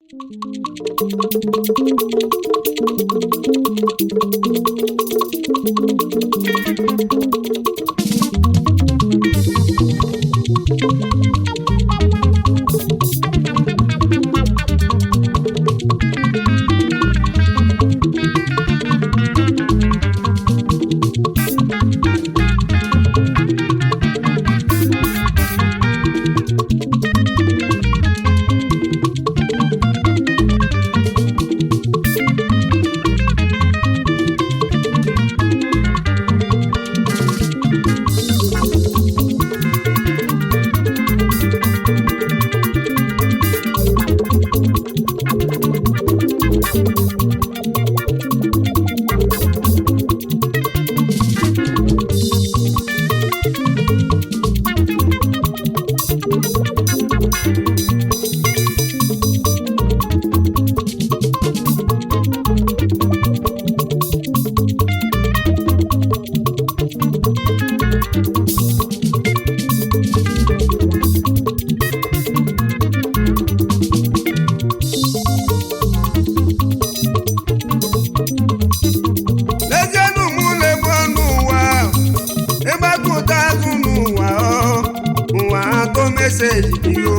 lezienụ mụ na-egbu ọnụ ụwa ịgbakọta azụ n'ụwa ọ ụwa atọ meseji gị o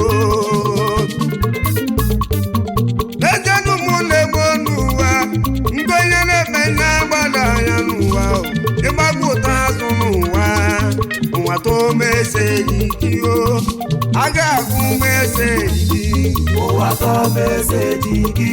lezienụ mụ na-egbu ọnụ ụwa nke onye na-eme ihe agbada anya n'ụwa ọ ịgbakọta azụ n'ụwa ụwa atọ meseji gị o a ga-agụ meseji gị ụwa tọ meseji gị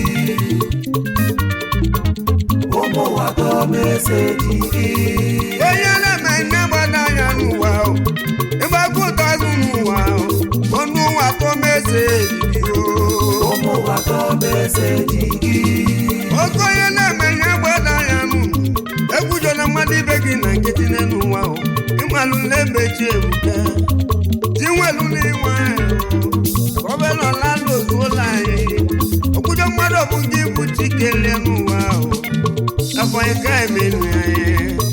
ụmụ ụwa tọ meseji gị onye na-eme ihe gbada anya n'ụwa o ịgbakọta azụ n'ụwa o ọnụ ụwa atọ meseji gị o ụmụ ụwa tọ meseji gị oke onye na-eme ihe gbada anya n'ụwa ekwujọla mmadụ ibe gị na nkịtị n'elu ụwa o ịmalụ na-emechi ebuka tinwelu n'inwe ọbelọla lozuola anyị okwujọ mmadụ ọ bụ gị bụ chikelie n'ụwa o afọ anyị ka emenu anyị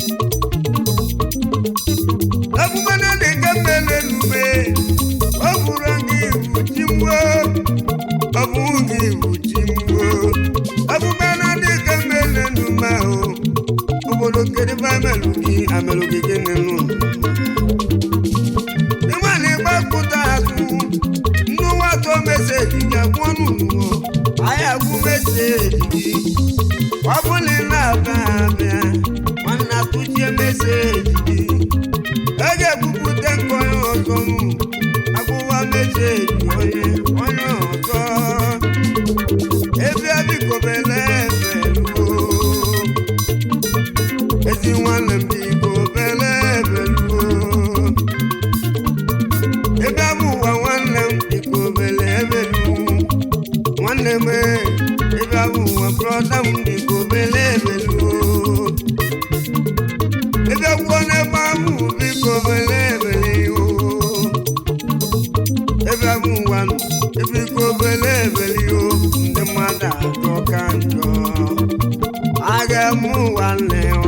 ebube na dị nke mmele n'ume ọ bụrụ gị bụ chimwo ọ bụ gị bụ chimwo ebube na dị nke mmele n'ume ahụ obodo kedebe amelụ gị amelụ gị gịnị nụ ịma na ịgbapụta azụ nnụwa atọ meseji gị agwụ ọnụ nnụọ anyị agwụ meseji gị ọ bụ na ị na-abịa abịa nwanne atụchie meseji gị a ga-ebupụta nke onye ọzọ m agwụwa meseji onye onye ọzọ ebe biko bele ebeluo ezi nwanne m biko bele ebeluo ebe abụ ụwa nwanne m biko bele ebelu nwanne m ebe abụ ụwa brọda m biko bele ebelu ebe akwụkwọ n'ebe ahụ biko bele ebele o ebe abụ ụwa nọ biko bele ebele o ndị mmadụ ajọ ka njọ aga m ụwa nne o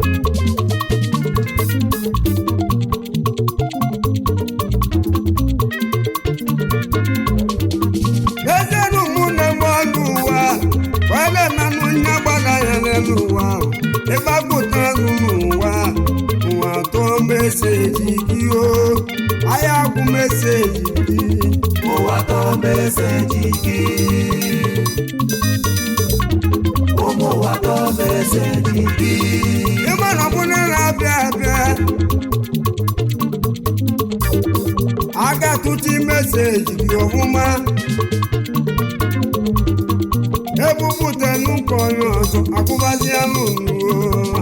ezenụ mụ na mgbe ọnụ ụwa kwale nanụ nye gbada ya n'elu ụwa ịgbapụta azụ n'ụwa ụwa tụọ meseji gị o ahịa agwụ meseji gị ụwa tọ meseji gị ụmụ ụwa tọ meseji gị ịma na ọbụla na-abịa abịa a ga-atụta meseji gị ọfụma ebupụta n'ụka onye ọzọ akwụbazi anụ nuo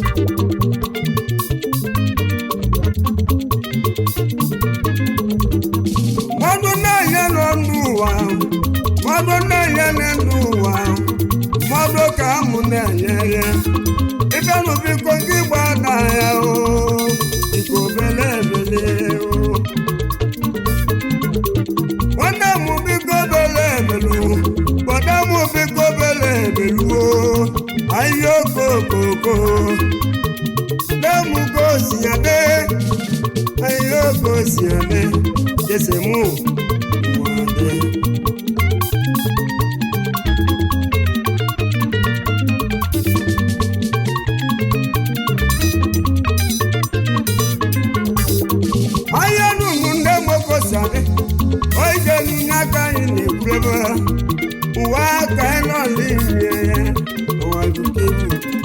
mmadụ na-enye n'ọnụ ụwa mmadụ na-enye n'elu ụwa mmadụ ka amụ na-enye ya ịbịanụ biko gị gbada ya o biko bele ebele o nwanne m biko bele ebelu gbada m biko bele ebelu o ahịhịa okokoko nne m gosi ya de ahịhịa ogosi ya de ese mụ ụwa de ụwa aka ịnọla ime ya ụwa dukebu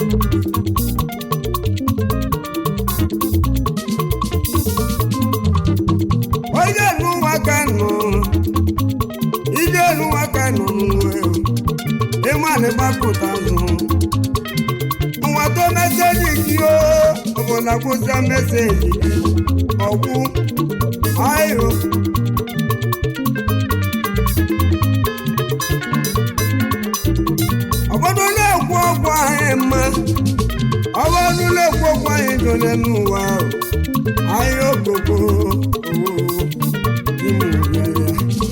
onye elu ụwa ka nọ ije elu ụwa ka nọ n'uwe ịmanị gbapụta azụ ụwa tó mẹsẹ̀jì kí ó ọ̀bọ̀nà kó sá mẹsẹ̀jì ọ̀kú ayò. ọ̀bọ̀dún lè kó ọkọ̀ ahẹ́ mọ́ ọ̀bọ̀dún lè kó ọkọ̀ ahẹ́ jọ lẹ́nu wa o ayò gbogbo owó tí mo yẹra.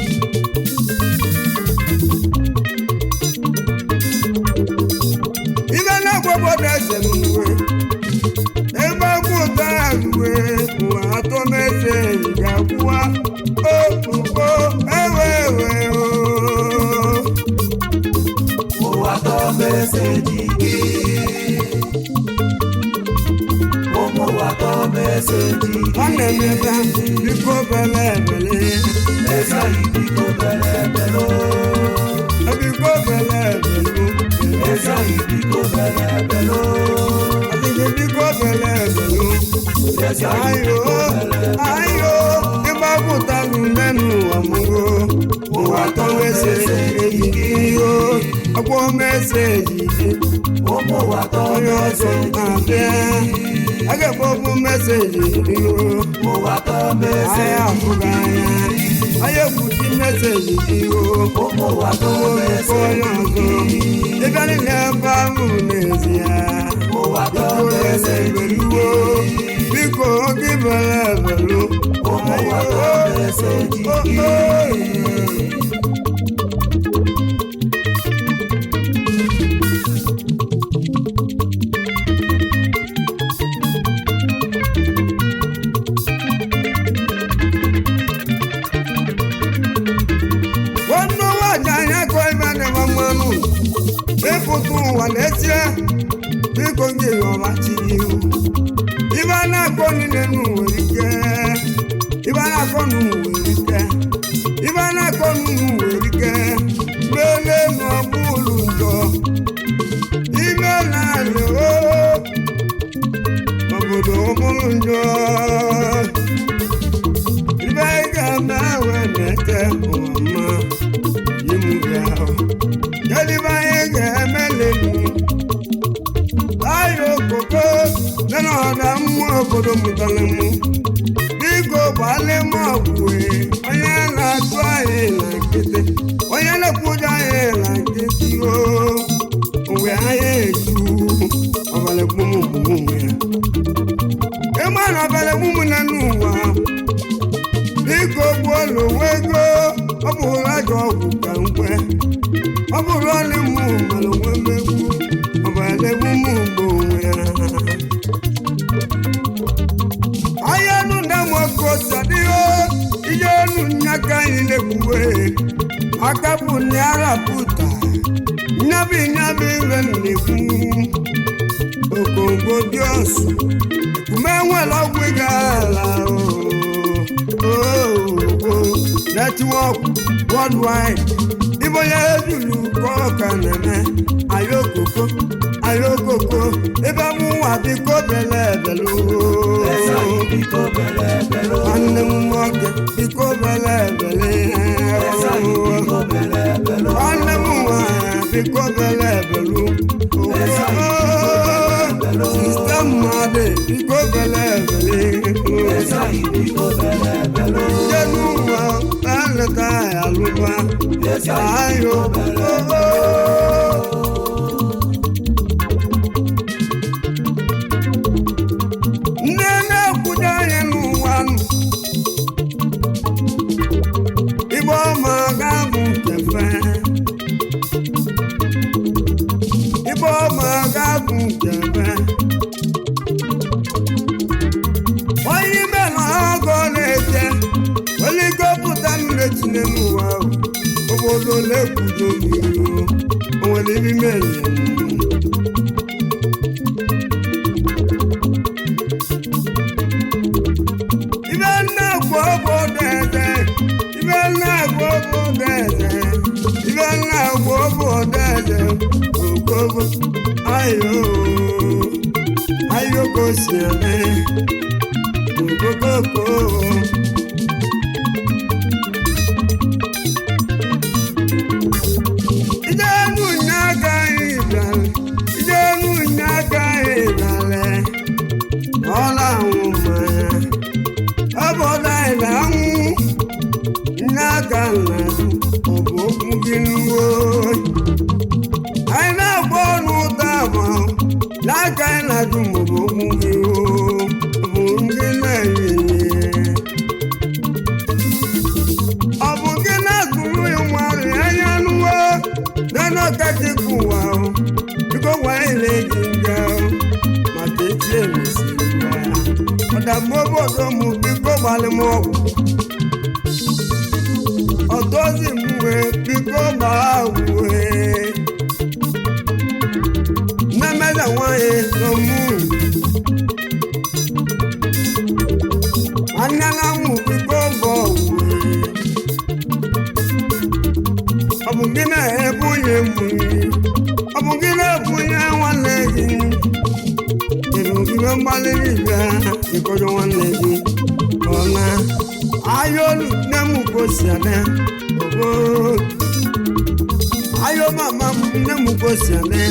ibe na-agbagbo eze n'uwe ebe agwụta uwe ụwa atọmeze ga-akwụwa okpukpo ewe ewe o ụwa tọmesejike ụmụ ụwa tọmesejike nwanne m ebe biko bele ebele ezaghị biko bere ebere biko bele ebele ezaghị biko bere ebere adịghị biko bele ebele ezaghị ayo ayo ịgbapụtalụ nne n'ụwa mụgo ụwa tọmeze ejiji o ọgbọ meze ejiji ụmụ ụwa onye ọzọ na-abịa a ga-ekpọpụ meseji ihu ụwa tọmese ahịa afụghị anya onye ekwuchi meseji ihu ụmụ ụwa oke tọmese onye ọzọ ịbịa niile ebe ahụ n'ezie ụwa biko tọmese ebeluwo biko oge bere ebelu ụmụ ụwa tọmese jike nwanne nwaanyị anya kọ ebe na-enwe mmanụ ịpụta ụwa n'ezie biko gị ọma chi ihu ibe a na-akọ niile nụ nwere ike ibe a na-akọ nụ nwere ike ibe a na-akọ nụ nwere ike mele n'ọgbụ ụlọ njọ ime na-alị obodo ọbụrụ njọ ibe anyị ga-eme wee na-ete ụwa mma yimuga kedu ibe anyị ga-eme lelu ayo koko nana ọda mmụọ obodo mụtara mụ biko gbalị m ọgwụwe onye na-atụ anyị na nkịtị onye na-ekwuja anyị na nkịtị o mgbe anyị eju ọbalị kpụmụ bụ ụmụ ya ịma na ọbalị kpụmụ na n'ụwa biko gbuolu onwe ego ọ bụrụ ajọ ọgwụ ka nkwe ọ bụrụ ọlị mụ mara onwe mmegbu ọbara egbu mụ ugbo onwe ya ahịa enu na nwoke osadịo ihe enu nyaka anyị na-ekwuwe aka bụ ndị arapụta nyabi nyabi ire na-ekwu okongo dị ọsụ kume nwere ọgwụ ị ga-ala netwọk worldwide ibo ya ejulu kọ ka na-eme ayokoko ayokoko ebe mụ nwa biko bele ebele ezaghị biko bere ebere nwanne m nwoke biko bele ebele ezaghị biko bere ebere nwanne m nwanyị biko bele ebelu sista mmadụ biko bele ebele ezaghị biko bere ebere ndị n'ụwa na-eleta ya alụba ezaghị ayo ndị na-ekwudo anyị n'ụwa nụ igbe ọma ga-abụ nkefe igbe ọma ga-abụ nkefe onye ime na ọgọ na-eje oligopụta mmiri tinye n'ụwa ahụ obodo na-ekwudo n'ihu o nwere ibi mere ibe nna gbo obodo eze ibe nna gbo obodo eze eze ogogo ayo ayo ka o si eme ogogoko ijenu nye agaghị ịbịale ijenu nye agaghị ịbịale ọla anwụ mmanya ọ bụ ọla ịla anwụ nne aka nna ọ bụ okwu gị nuwo anyị na-agba ọnụ ụta ma n'aka anyị na-adụ maọbụ okwu gị o bụ ndị na-enye ọ bụ gị na-agụrụ ya nwarụ anya nuwo nana ọkachi bụ ụwa o biko gwanyị na-eji nga maka echi emesiri ya ọdagbo obodo m biko gbalị m ọgwụ ọtọzi m wee biko gbaa wee mmemeda nwanyị n'omu anyala m biko bọ wee ọ bụ gị na-ebunye m nri ọ bụ gị na-ebunye nwanne gị ịrụ ibe mgbalị niile ịkọjọ nwanne gị ọna ayo nne m gosi ade ogo ayo mama m nne m gosi ade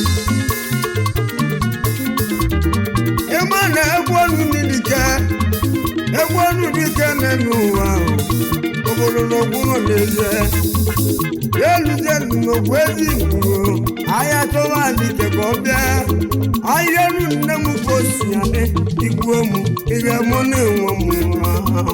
ịma na egwu ọnụ dike egwu ọnụ dike n'elu ụwa ahụ obodo na ogburo na-eje eluzie n'ogbu ezi igbo ahịa chọwa dike ka ọ bịa ahịa elu nne m gosi ade igbuo m ihe mụ na-enwe m ahụ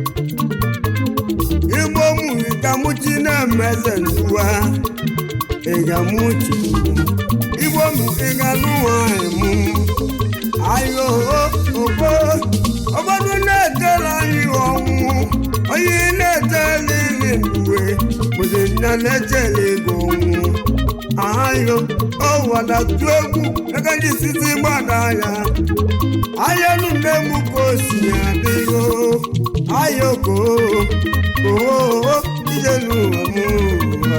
igbo mụ ịgamuchi na-emeze nduwa ịgamuchi igbo mụ ịganụ nwanyị mụ ayo ogo obodo na-etela anyị ọnwụ onye na-etela ili nduwe bụzi nna na-echela ego ọnwụ ayo ọwadatu egwu egaji sisi gbada ya ayelu nne m ka o si adịgo ayoko oo ijelu ọmụ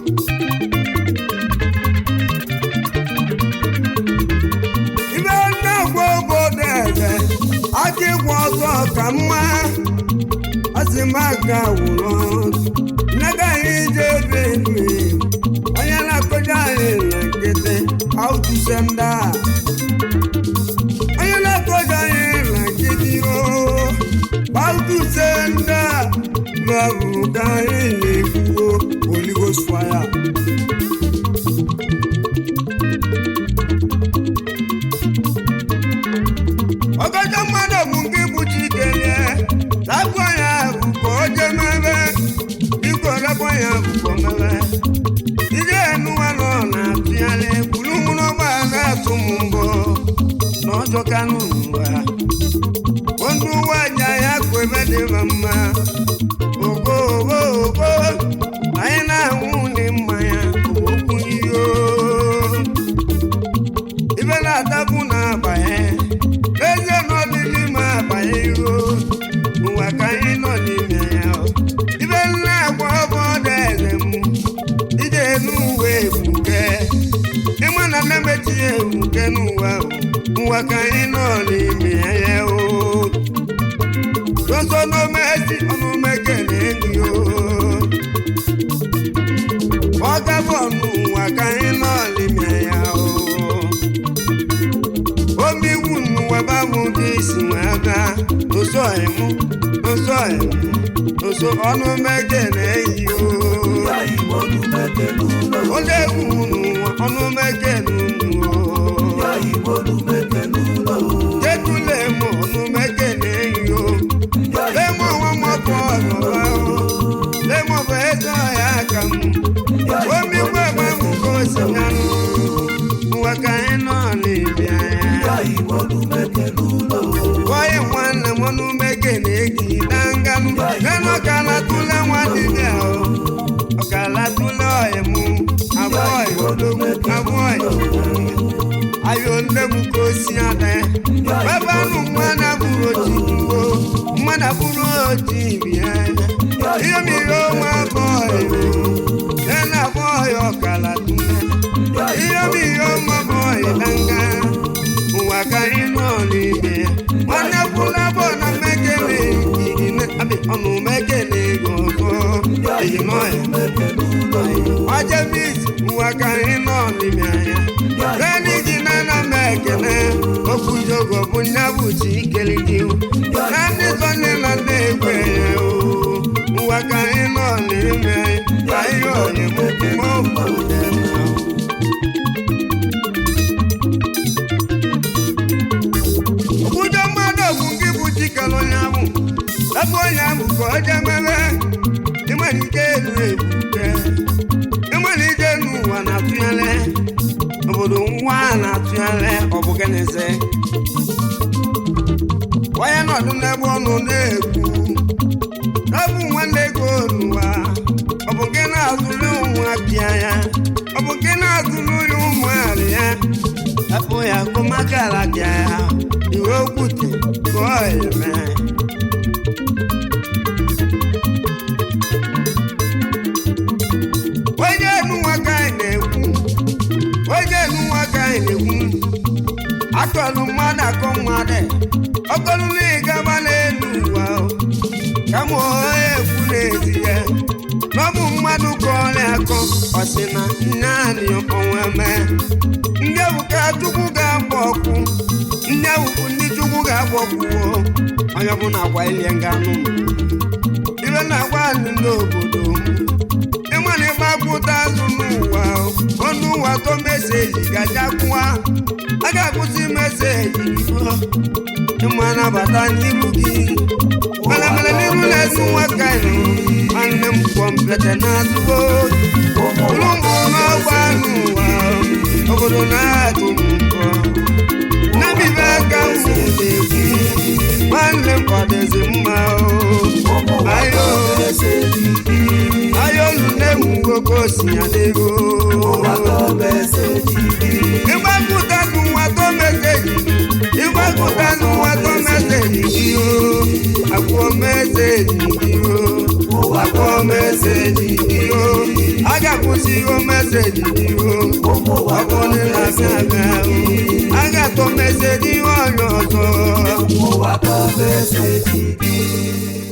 ibe na-agwa obodo eze aka ịgwa ọzọ ka mma asị m aka wụrụ negaghị ije ebe elu onye na-akọja anyị na nkịtị aụtụse ndị a onye na-akọja anyị na nkịtị oo aụtụse ndị a babụ ka anyị na-ekwuo oligosfaya ọgọjọ mmadụ bụ nke bụ chikelie rapụ ya bụ ka o jee mebe biko rapụ ya bụ ka o mebe ije enuwa nọ na-atụgharị gburugburu ụgbọala na-atụ m mbọ n'ọjọ kanụ ụwa onye uwe aja ya kụ ebe dị mma mma ogo ogo ogo anyị na-anwụ ndị mmanya okwu iyo ibe na-adabụ na-abanye eze n'ọdịdị ma abanye iro ụwa ka anyị nọ n'ime ya ibe nna agwa ọbọdọ eze m ije n'uwe ebuke ịma na na-emechi ya ebuke n'ụwa ụwa ka anyị nọ n'ime ya o soso n'omezi ọnụmeke na-enyi o ọ gabụ ọnụ ụwa ka anyị nọ n'ime ya o omiwu n'ụwa babụ gị si wee gaa n'ụsọ emu n'ụsọ emu n'ụsọ ọnụmeke na-eyi o ya igbo numeke n'ụlọ onye egwu n'ụwa ọnụmeke n'ụwa ya igbo numeke n'ụlọ jetule m ọnụmeke na-eyi o ya lemo nwa mọbụ ọzọba o lemo bụ eze ọhịa aka m omigwe gbanwe ka o si nyanụ ụwa ka anyị nọ n'ibi anya ya igbo numeke n'ụlọ Oye nwanne m ọnụmeke na-egi na nganụ nenu ọkala tụle nwa dibịa o ọkala tụle ọyị mụ abụọ odogwu abụọ ayo nne m ka o si ada ebe anụ mmanụ abụrụ oji duo mmanụ abụrụ oji bịa ihe mmiri onwe abụọ nenu abụọ ya ọkala tụle ọnụ mekele ego ọzọ eyimọya ọjemis nwa ka anyị nọ n'ime anya naanị gị nana m ekele okwu jogo bụ nya bụ chi ikele gị na ndị sọnde na ndị ekwe ya o nwa ka anyị nọ n'ime anya ka ihe onye mụ mụ okwujọ mmadụ bụ gị bụ chikere onye ahụ ebe onye ahụ ka ọ jee mere ịmalite elu ebute ịmalite n'ụwa na-atụnyere obodo nwa na-atụnyere ọ bụ gịnịzi onye nọdụ n'ebe ọnụ na-ekwu n'ọbụ nwanne ego n'ụwa ọ bụ gị na-azụrụ ụmụ apịa ya ọ bụ gị na-azụrụ ya ụmụ arị ya hapụ ya kụmakala bịa ya iwe okwute ka ọ eme onye enu nwa ka anyị na-ekwu onye enu nwa ka anyị na-ekwu atọlụ mmadụ akọ mmadụ ọkọlụ na ịgaba n'elu ụwa o. kama onye ekwu n'ezi ya na ọ bụ mmadụ ka ọ na-akọ ọ sị na naanị onwe mee ndị ebuka chukwu ga-agba ọkụ ndị ewukwu ndị chukwu ga-agba ọkụwo onye bụ na agwa ilie nganụ ibe na-agwa anyị n'obodo m ịma na ịgbapụta azụ n'ụwa o, ọnụ ụwa to meseji gajakwụwa a ga-akwụsị meseji o. ịma nabata n'iru gị mana mere n'iru na-esi nwaka nọ nwanne m kwọ mpete na-azụgo ụlụ mbụ n'ọgba n'ụwa obodo na-atụ m ụkọ nabibe aka m na-ekwu nwanne m kwadezi mma o ayo ayo nne m nwoke osi adịgo ịgbapụta n'ụwa to meseji ịgbapụta n'ụwa to meseji gị o akwụọ meseji gị o akwụọ meseji gị o a ga-akwụsị ihe meseji gị o ọ bụrụ na abịa abịa o a ga-atọ meseji ihe onye ọzọ Ụwa ka meseji gị